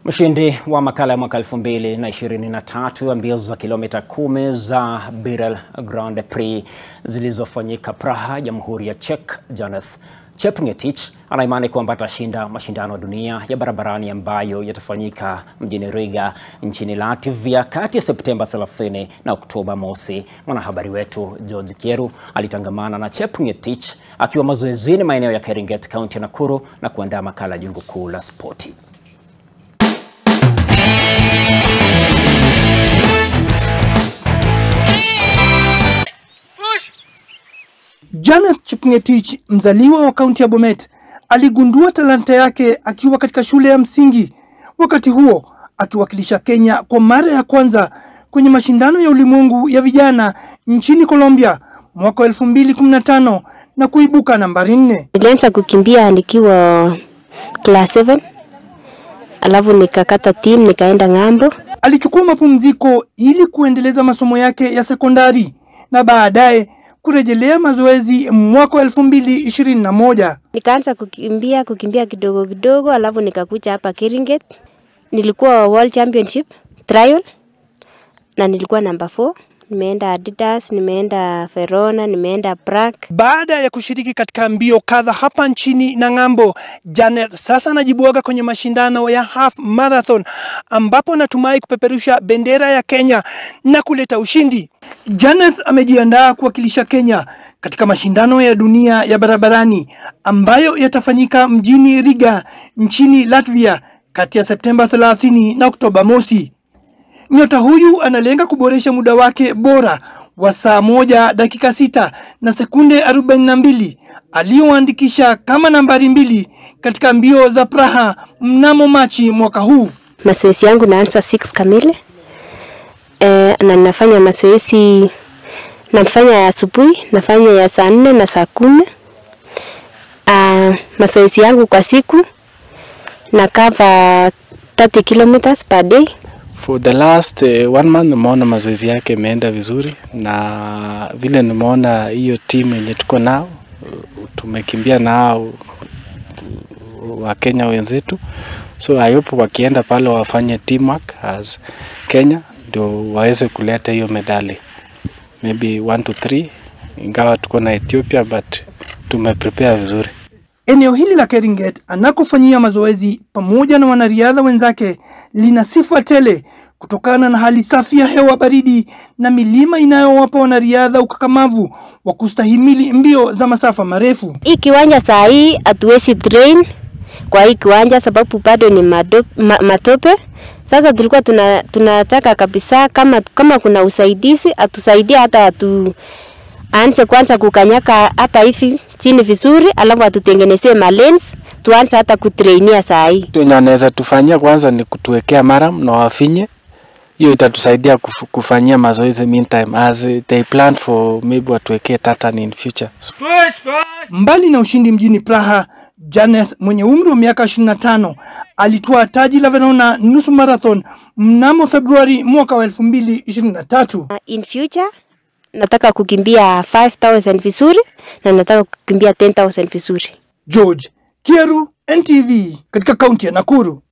Mshindi wa makala ya mwaka 2023 wa mbio za kilomita kumi za Birel Grand Prix zilizofanyika Praha, Jamhuri ya Czech, Janeth Chepngetich ana imani kwamba atashinda mashindano ya dunia ya barabarani ambayo yatafanyika mjini Riga nchini Latvia kati ya Septemba 30 na Oktoba mosi. Mwanahabari wetu George Kieru alitangamana na Chepngetich akiwa mazoezini maeneo ya Keringet, kaunti ya Nakuru na kuandaa makala ya Jungu Kuu la Spoti. Janeth Chepngetich mzaliwa wa kaunti ya Bomet aligundua talanta yake akiwa katika shule ya msingi, wakati huo akiwakilisha Kenya kwa mara ya kwanza kwenye mashindano ya ulimwengu ya vijana nchini Colombia mwaka wa 2015 na kuibuka nambari nne. Nilianza kukimbia nikiwa class 7 alafu nikakata team nikaenda ng'ambo. Alichukua mapumziko ili kuendeleza masomo yake ya sekondari na baadaye kurejelea mazoezi mwaka wa 2021. Nikaanza kukimbia kukimbia kidogo kidogo, alafu nikakuja hapa Keringet. Nilikuwa World Championship trial na nilikuwa namba 4. Nimeenda Adidas, nimeenda Verona, nimeenda Prague. Baada ya kushiriki katika mbio kadha hapa nchini na ng'ambo, Janeth sasa anajibuaga kwenye mashindano ya half marathon ambapo anatumai kupeperusha bendera ya Kenya na kuleta ushindi. Janeth amejiandaa kuwakilisha Kenya katika mashindano ya dunia ya barabarani ambayo yatafanyika mjini Riga nchini Latvia kati ya Septemba 30 na Oktoba mosi. Nyota huyu analenga kuboresha muda wake bora wa saa moja dakika sita na sekunde 42 aliyoandikisha kama nambari mbili katika mbio za Praha mnamo Machi mwaka huu. Mazoezi yangu naanza 6 kamili e, na ninafanya mazoezi nafanya ya asubuhi, nafanya ya saa nne na saa kumi. Uh, mazoezi yangu kwa siku na cover 30 kilometers per day. For the last uh, one month nimeona mazoezi yake imeenda vizuri, na vile nimeona hiyo timu yenye tuko nao tumekimbia nao wa Kenya wenzetu, so I hope wakienda pale wafanye teamwork as Kenya ndio waweze kuleta hiyo medali maybe one to three, ingawa tuko na Ethiopia but tumeprepare vizuri. Eneo hili la Keringet anakofanyia mazoezi pamoja na wanariadha wenzake lina sifa tele kutokana na hali safi ya hewa baridi na milima inayowapa wanariadha ukakamavu wa kustahimili mbio za masafa marefu. Hii kiwanja saa hii hatuwezi train kwa hii kiwanja sababu bado ni mado, ma, matope. Sasa tulikuwa tuna, tunataka kabisa kama, kama kuna usaidizi atusaidie hata atu aanze kwanza kukanyaka hata hivi chini vizuri, alafu atutengenezee malens tuanze hata kutrainia saa hii. Wenye wanaweza tufanyia kwanza ni kutuwekea maram na wafinye, hiyo itatusaidia kuf, kufanyia mazoezi meantime as they plan for maybe watuwekee tartan in future. So, Mbali na ushindi mjini Praha, Janeth mwenye umri wa miaka 25 alitwaa taji la Verona nusu marathon mnamo Februari mwaka wa 2023. Uh, In future nataka kukimbia 5000 vizuri na nataka kukimbia 10000 vizuri. George Kieru, NTV katika kaunti ya Nakuru.